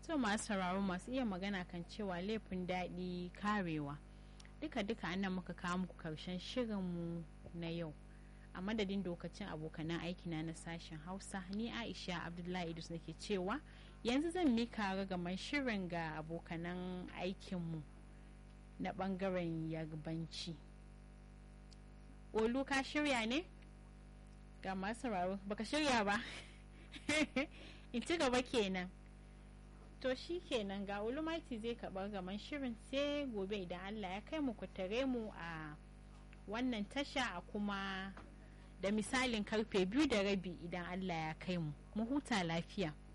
to masu sauraro masu iya magana kan cewa laifin daɗi karewa duka duka annan muka kawo muku karshen shirinmu na yau a madadin dokacin abokanan aikina na sashen hausa ni aisha abdullahi idris nake cewa yanzu zan mika ragaman shirin ga abokanan aikinmu na bangaren yarbanci olu ka shirya ne ga masu sauraro baka shirya ba in ci gaba kenan to shi kenan ga ulumaiti zai kaɓar gaman shirin sai gobe idan allah ya kai mu ku tare mu a wannan tasha a kuma da misalin karfe biyu da rabi idan allah ya kai mu mu huta lafiya